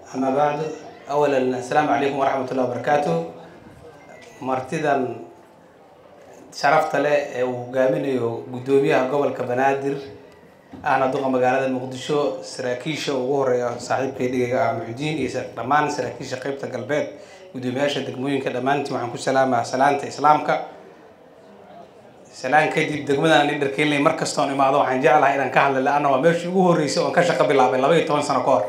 أما بعد أولا السلام عليكم ورحمة الله وبركاته martidan sharafta leh ee uu hogaaminayo guddoomiyaha gobolka banaadir ahna duqa magaalada muqdisho saraakiisha ugu horeeya saaxiibkay dhigayga ah muxudiin iyo dhammaan saraakiisha qeybta galbeed guddoomiyaasha degmooyinka dhammaantiin waxaan ku salaamaa salaanta islaamka salaan kadib degmadan in dharkeynley mar kastoon imaado waxaan jeclahay inaan ka hadla la-anna waa meeshii ugu horreysay oon ka shaqo bilaabay laba iyo toban sano ka hor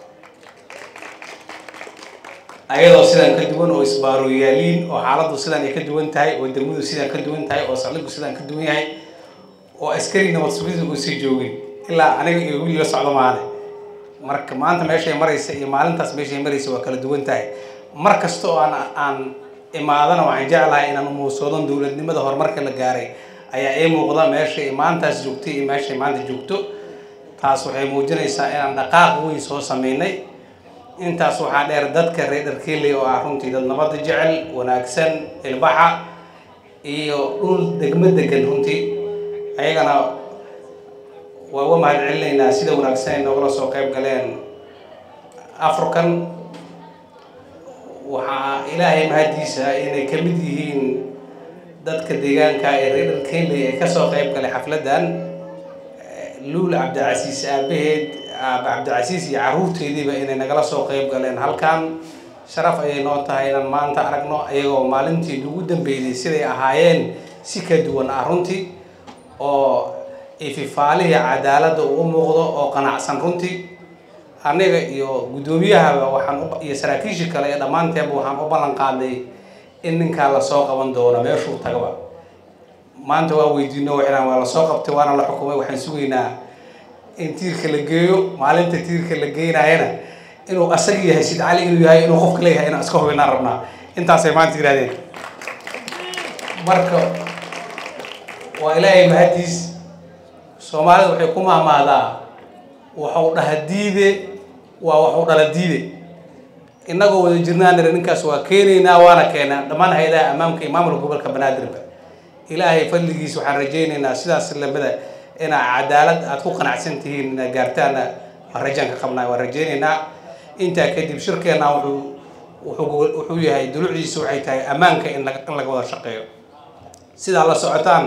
ayadoo sidan ka duwan oo isbaaroyaaliin oo xaaladdu sidan ay ka duwan tahay oo degmadu sidan ka duwan tahay oo saldhigu sidan ka duwan yahay oo askari nabad sugidda uusan joogin ilaa aniga iyo wiil la socdo maale marka maanta meeshay maraysa iyo maalintaas meeshay maraysa waa kala duwan tahay mar kasta oo aan aan imaadana waxaan jeclahay inaan umuusoodan dowladnimada horumarka la gaaray ayaa ii muuqda meeshay maantaas joogtay iyo meeshay maanta joogto taas waxay muujinaysaa inaan dhaqaaq weyn soo sameynay intaas waxaa dheer dadka reer dharkeeley oo ah runtii dad nabadda jecel wanaagsan ilbaxa iyo dhul degmo degan runtii ayagana waa uga mahad celinaynaa sida wanaagsan ay noogala soo qayb galeen african waxaa ilaahay mahadiisa inay ka mid yihiin dadka deegaanka ee reer dharkeeley ee kasoo qayb galay xafladdan luul cabdicasiis aabaheed aaba cabdicasiis iyo caruurteediiba inay nagala soo qayb galeen halkan sharaf ayay noo tahay inaan maanta aragno ayagoo maalintii ugu dambeeyday siday ahaayeen si ka duwan ah runtii oo ififaalihii cadaaladda uu muuqdo oo qanacsan runtii aniga iyo guddoomiyahaba waxaan iyo saraakiishii kale ee dhammaanteeba waxaan u ballan qaaday in ninkaa lasoo qaban doono meeshuu tagaba maanta waa weydiino waxaan waa lasoo qabtay waana la xukumay waxaan sugaynaa in tiirka la geeyo maalinta tiirka la geynayana inuu asaga yahay sid cali inuu yahay inuu qofka leeyahay inaan iska hubinaan rabnaa intaasay maanta yidhahdeen marka waa ilaahay mahadiis soomaalida waxay ku mahmahdaa waxuu dhaha diide waa waxuu dhala diide innagoo wada jirnaan nira ninkaas waa keenaynaa waana keenaa dhammaan hay-adaha ammaamka iyo maamulka gobolka banaadirba ilaahay fadligiis waxaan rajaynaynaa sidaas lamida inaa cadaalad aada ku qanacsan tihiin inaa gaartaana waan rajaan ka qabnaa waan rajaynaynaa intaa kadib shirkeenna wuxuu wuxuu wuxuu yahay dulucdiisa waxay tahay ammaanka in laga in laga wada shaqeeyo sidaa la socotaan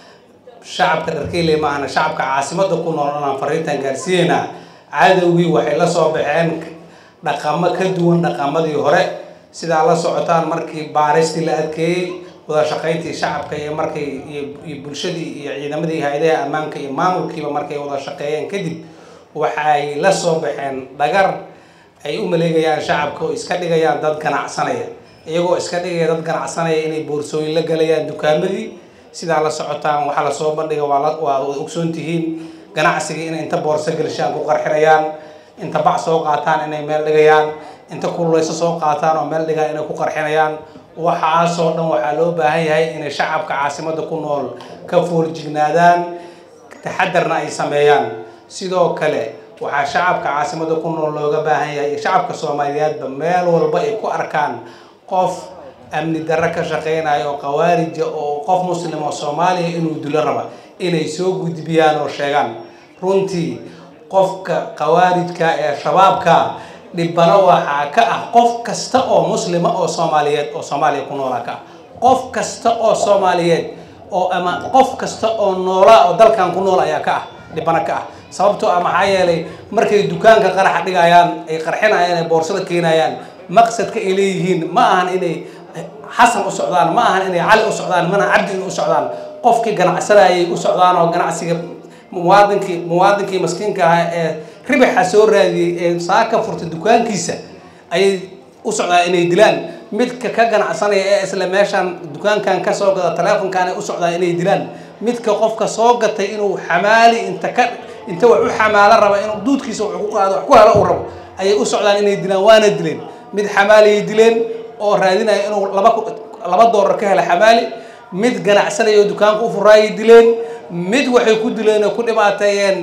shacabka dharkeyle ma ahna shacabka caasimadda ku nool inaan fariintan gaarsiinaynaa cadowgii waxay la soo baxeen dhaqamo ka duwan dhaqamadii hore sidaa la socotaan markii baaristii la adkeeyey wada shaqayntii shacabka iyo markay iyo bulshadii iyo ciidamadii hay-adaha ammaanka iyo maamulkiiba markay wada shaqeeyeen kadib waxay la soo baxeen dhagar ay u maleegayaan shacabka oo iska dhigayaan dad ganacsanaya iyagoo iska dhigaya dad ganacsanaya inay boorsooyin la galayaan dukaamadii sidaa la socotaan waxaa lasoo bandhiga waa waa ogsoon tihiin ganacsiga inay inta boorso gelshaan ku qarxinayaan inta bac soo qaataan inay meel dhigayaan inta kululeyso soo qaataan oo meel dhigaan inay ku qarxinayaan waxaasoo dhan waxaa loo baahan yahay inay shacabka caasimadda ku nool ka foorjignaadaan taxadarna ay sameeyaan sidoo kale waxaa shacabka caasimadda ku nool looga baahan yahay iyo shacabka soomaaliyeedba meel walba ay ku arkaan qof amni darro ka shaqeynaya oo qawaarija oo qof muslim oo soomaaliya inuu dilo raba inay soo gudbiyaan oo sheegaan runtii qofka khawaarijka ee shabaabka dhibano waxaa ka ah qof kasta oo muslima oo soomaaliyeed oo soomaaliya ku noolaa ka ah qof kasta oo soomaaliyeed oo ama qof kasta oo noolaa oo dalkan ku nool ayaa ka ah dhibano ka ah sababtoo ah maxaa yeelay markay dukaanka qaraxa dhigayaan ay qarxinayaan ay boorsada keenayaan maqsadka ay leeyihiin ma ahan inay xasan u socdaan ma ahan inay cali u socdaan mana cabdi in u socdaan qofkii ganacsanayay u socdaan oo ganacsiga muwaadinkii muwaadinkii maskiinka ahaa ee ribaxa soo raadiyey ee saaka furtay dukaankiisa ayay u socdaan inay dilaan midka ka ganacsanaya ee isla meeshaan dukaankan ka soo gada taleefonkan ay u socdaan inay dilaan midka qofka soo gatay inuu xamaali inta ka inta wax u xamaalo raba inuu duudkiisa wax ku qaado wax ku helo uu rabo ayay u socdaan inay dilaan waana dileen mid xamaaliyay dileen oo raadinaya inuu laba laba doolar ka helo xamaali mid ganacsanaya oo dukaanka u furaayay dileen mid waxay ku dileen oo ku dhibaateeyeen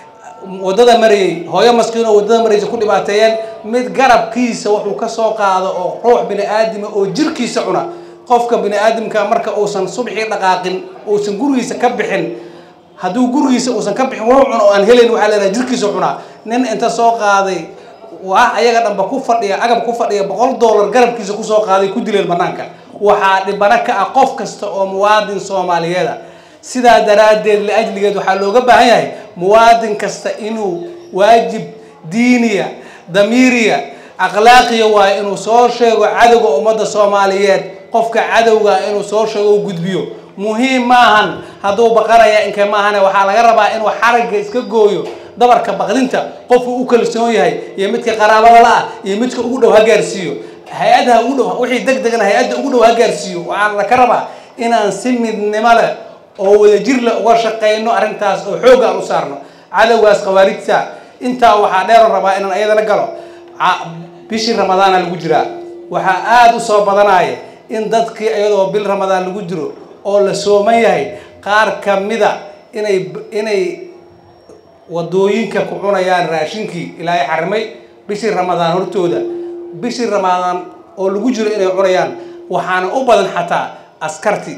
waddada marayay hooyo maskiin oo waddada maraysa ku dhibaateeyeen mid garabkiisa wuxuu ka soo qaado oo ruux bini aadama oo jirkiisa cuna qofka bini aadamka marka uusan subxii dhaqaaqin uusan gurigiisa ka bixin hadduu gurigiisa uusan ka bixin wuxuu cuno oo aan helayn waxaa leedahay jirkiisa cunaa nin inta soo qaaday ah ayaga dhanba ku fadhiya agab ku fadhiya boqol dollar garabkiisa kusoo qaaday ku dileen banaanka waxaa dhibano ka ah qof kasta oo muwaadin soomaaliyeeda sidaa daraaddeed liajligeed waxaa looga baahan yahay muwaadin kasta inuu waajib diiniya damiiriya akhlaaqiya waayo inuu soo sheego cadowga ummadda soomaaliyeed qofka cadowga inuu soo sheego u gudbiyo muhiim maahan hadduu baqanaya inka maahane waxaa laga rabaa inuu xaragga iska gooyo dabarka baqdinta qofku u kalsoon yahay iyo midka qaraabada la ah iyo midka ugu dhow ha gaarsiiyo hay-adaha ugu dhow wixii deg degana hay-adda ugu dhow ha gaarsiiyo waxaa la ka rabaa inaan si midnimo leh oo wadajir leh uga shaqayno arrintaas oo xoogga aan u saarno cadowgaas khawaarijta intaa waxaa dheeroon rabaa inaan ayadana galo bishii ramadaana lagu jiraa waxaa aada u soo badanaya in dadkii iyadoo bil ramadaan lagu jiro oo la sooman yahay qaar kamida inay inay wadooyinka ku cunayaan raashinkii ilaahay xarimay bishii ramadaan hortooda bishii ramadaan oo lagu jiro inay cunayaan waxaana u badan xataa askarti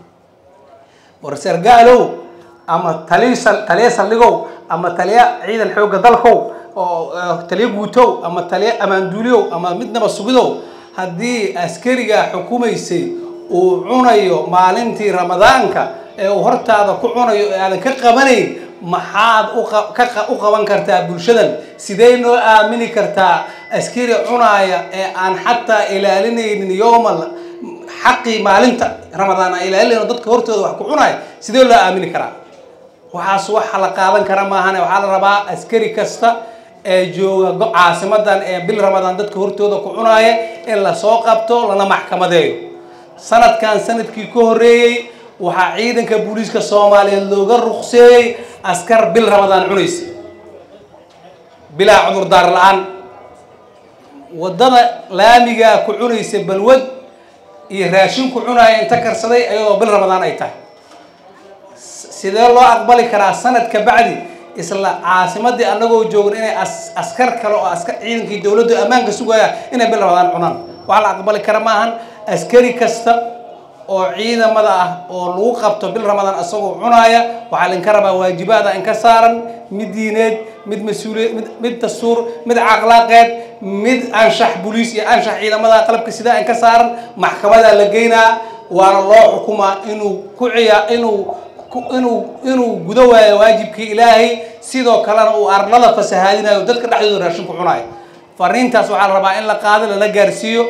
warsargaalow ama taliy taliya saldhigow ama taliya ciidan xoogga dalkow oo taliya guutow ama taliya amaanduuliyow ama midnaba sugidow haddii askariga xukumaysay uu cunayo maalintii ramadaanka ee uu hortaada ku cunayo ee aadan ka qabanayn maxaad u qaban kartaa bulshadan sidee noo aamini kartaa askari cunaaya ee aan xataa ilaalinaynin yoomal xaqii maalinta ramadaan aan ilaalinayno dadka hortooda wax ku cunaaya sidee loo aamini karaa waxaas waxa la qaadan kara maahane waxaa la rabaa askari kasta ee jooga caasimadan ee bil ramadaan dadka hortooda ku cunaaya in lasoo qabto lana maxkamadeeyo sanadkan sanadkii ka horreeyey waxaa ciidanka booliiska soomaaliyeed looga ruqseeyey askar bil ramadaan cunaysa bilaa cudurdaar la-aan waddada laamigaa ku cunaysa balwad iyo raashin ku cunaaya inta karsaday ayadoo bil ramadaan ay tahay sidee loo aqbali karaa sanad ka bacdi isla caasimadii anagoo joogin inay askar kale oo askar ciidankii dowladdu ammaanka sugaya inay bil ramadaan cunaan waxaa la aqbali kara maahan askari kasta oo ciidamada ah oo lagu qabto bil ramadaan isagoo cunaaya waxaa lainka rabaa waajibaada inka saaran mid diineed mid mas-uuliyad mid mid dastuur mid caqlaaqeed mid anshax boliis iyo anshax ciidamada qalabka sidaa inka saaran maxkamadaa la geynaa waana loo xukumaa inuu ku ciya inuu inuu inuu gudo waayo waajibkii ilaahay sidoo kalena uu arlada fasahaadinayo dadka dhexdooda raashin ku cunayo fariintaas waxaa la rabaa in la qaado lala gaarsiiyo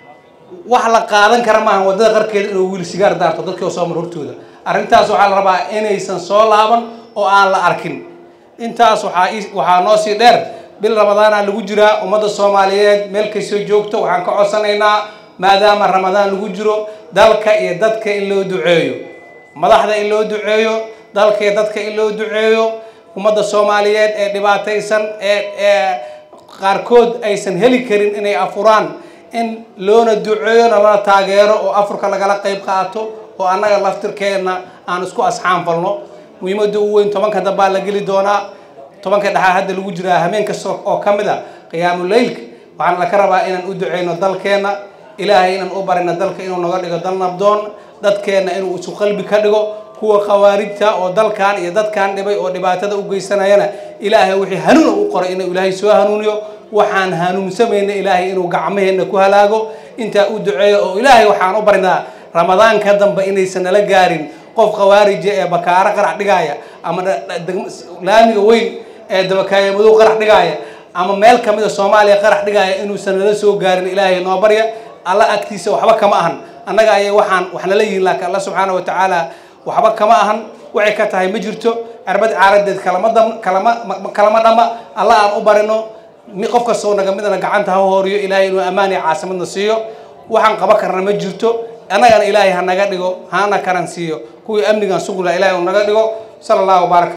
wax la qaadan kara maaha waddada qarkeeda inuu wiil sigaar daarto dadkii oo soo mar hortooda arrintaas waxaa la rabaa inaysan soo laaban oo aan la arkin intaas waxaa waxaa noo sii dheer bil ramadaana lagu jiraa ummadda soomaaliyeed meel kastoo joogto waxaan ka codsanaynaa maadaama ramadaan lagu jiro dalka iyo dadka in loo duceeyo madaxda in loo duceeyo dalka iyo dadka in loo duceeyo ummadda soomaaliyeed ee dhibaataysan ee ee qaarkood aysan heli karin inay afuraan in loona duceeyona lana taageero oo afurka lagala qayb qaato oo annaga laftirkeenna aan isku asxaan falno muhiimadda ugu weyn tobanka dambaa la geli doonaa tobanka dhexaa hadda lagu jiraa hameen kasta oo ka mid a qiyaamuleylka waxaana laka rabaa inaan u duceyno dalkeenna ilaahay inaan u barino dalka inuu naga dhigo dal nabdoon dadkeenna inuu isu qalbi ka dhigo kuwa khawaarijta oo dalkan iyo dadkan dhibay oo dhibaatada u geysanayana ilaahay wixii hanuuna u qoray inuu ilaahay soo hanuuniyo waxaan hanuunsamayna ilaahay inuu gacmaheenna ku halaago intaa u duceeyo oo ilaahay waxaan u barinaa ramadaanka dambe inaysan nala gaarin qof khawaarija ee bakaaro qarax dhigaaya ama laamiga weyn ee dabakaayo madow qarax dhigaaya ama meel kamid a soomaaliya qarax dhigaaya inuusan nala soo gaarin ilaahay noo barya alla agtiisa waxba kama ahan annaga ayay waxaan wax nala yihiin laakiin alla subxaana wa tacaala waxba kama ahan waxay ka tahay ma jirto cirbad caaradeed kalama dam kalama kalama dhama alla aan u barino qof kastoo naga midana gacanta ha hooriyo ilaahay inuu ammaan iyo caasimadna siiyo waxaan qaba karna ma jirto annagana ilaahay ha naga dhigo hana karan siiyo kuwii amnigan sugula ilahay uu naga dhigo sala allahu baaraka